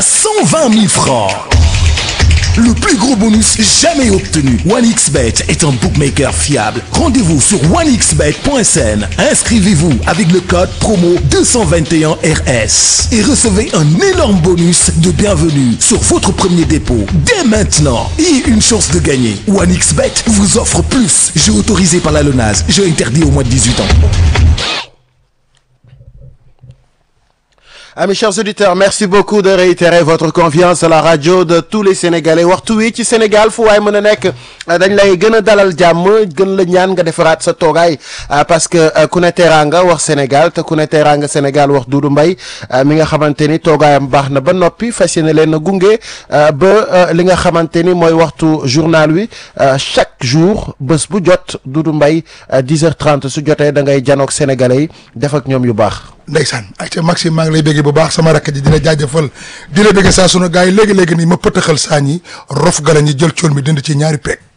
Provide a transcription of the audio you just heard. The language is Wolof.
120 000 francs. Le plus gros bonus jamais obtenu. OneXBet est un bookmaker fiable. Rendez-vous sur onexbet.sn. Inscrivez-vous avec le code promo 221RS et recevez un énorme bonus de bienvenue sur votre premier dépôt dès maintenant et une chance de gagner. OneXBet vous offre plus. Jeu autorisé par la LONASE. Jeu interdit au moins de 18 ans. Amis chers auditeurs, merci beaucoup de réitérer votre confiance à la radio de tous les Sénégalais waxtu wi ci Sénégal fu waay mën a nekk dañ lay gën a dalal jàmm gën la ñaan nga defaraat sa toogaay parce que ku ne teraanga wax Sénégal te ku ne teraanga Sénégal wax Doudou Mbaye mi nga xamante ni toogaayam baax na ba noppi fas yéene leen a gunge ba li nga xamante ni mooy waxtu journal wi chaque jour bés bu jot Doudou Mbaye 10h30 su jotee da ngay janoog Sénégalais yi def ak ñoom yu baax. ndeysaan ayca Maxime maa ngi lay béggee bu baax sama rakk ji dina jaajëfal di la béggee saa sunu gars yi léegi-léegi nii ma pëtaxal saa ñi rof gala ñi jël cool mi dindi ci ñaari peeg